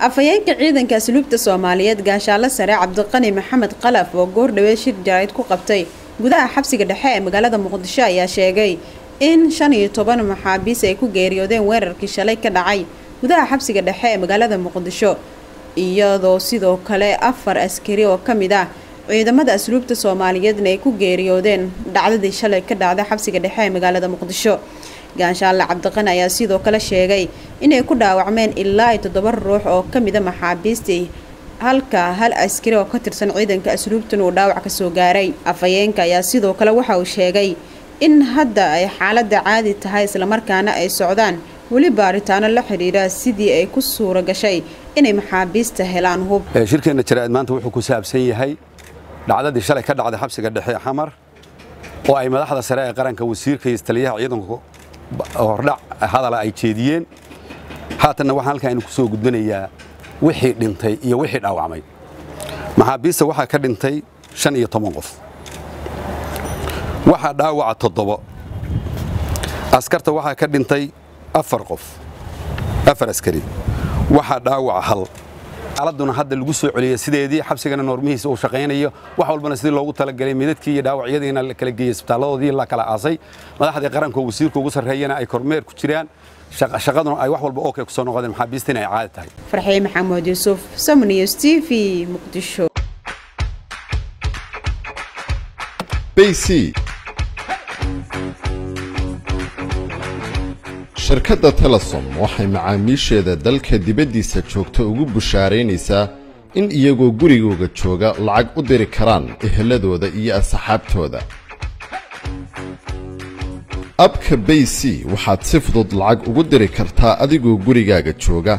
afhayeenka ciidanka asluubta soomaaliyeed gaashaale sare cabdiqani maxamed qalaf oo goordhawee shir jarayd ku qabtay gudaha xabsiga dhexe ee magaalada muqdisho ayaa sheegay in shan iyo toban maxaabiis ay ku geeriyoodeen weerarkii shalay ka dhacay gudaha xabsiga dhexe ee magaalada muqdisho iyadoo sidoo kale afar askari oo ka mid ah ciidamada asluubta soomaaliyeedna ay ku geeriyoodeen dhacdadii shalay ka dhacday xabsiga dhexe ee magaalada muqdisho gaashaale cabdiqani ayaa sidoo kale sheegay inay ku dhaawacmeen ilaa iyo toddoba ruux oo ka mida maxaabiistii halka hal askari oo ka tirsan ciidanka asluubtan uu dhaawac ka soo gaaray afhayeenka ayaa sidoo kale waxa uu sheegay in hadda ay xaaladda caadi tahay islamarkaana ay socdaan weli baaritaano la xidhiidha sidii ay ku suura gashay inay maxaabiista helaan hub shirkeenna jaraa'id maanta wuxuu ku saabsan yahay dhacdadii shalay ka dhacday xabsiga dhexe xamar oo ay madaxda sare ee qaranka wasiirka iyo taliyaha ciidanku hordhac hadala ay jeediyeen haatanna waxaan halkan aynu ku soo gudbinayaa wixii dhintay iyo wixii dhaawacmay maxaabiista waxaa ka dhintay shan iyo toban qof waxaa dhaawaca toddobo askarta waxaa ka dhintay afar qof afar askari waxaa dhaawaca hal xaaladuna hadda lagu soo celiyay sideedii xabsigana noormihiisa uu shaqaynayo wax walbana sidii loogu talagalay midadkii iyo dhaawacyadiina la kala geeyey isbitaalladoodii la kala aasay madaxdii qaranka oo wasiirka ugu sarreeyana ay kormeer ku jiraan shaqaduna ay wax walba okay ku soo noqdeen maxaabiistina ay caadi tahay farxiye maxamuud yuusuf samnews t v muqdisho bc shirkadda telesom waxay macaamiisheeda dalka dibaddiisa joogta ugu bushaaraynaysaa in iyagoo gurigooga jooga lacag u diri karaan eheladooda iyo asxaabtooda abka bay c waxaad si fudud lacag ugu diri kartaa adigoo gurigaaga jooga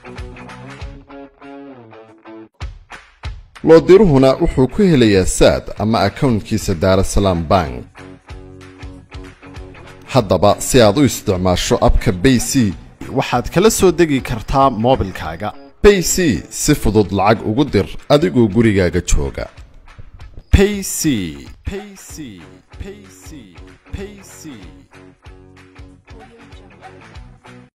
loodiruhuna wuxuu ku helayaa saad ama akawntkiisa daarasalaam bank haddaba si aad u isticmaasho abka bay c waxaad kala soo degi kartaa moobilkaaga bay c si fudud lacag ugu dir adigoo gurigaaga jooga payc payc payc payc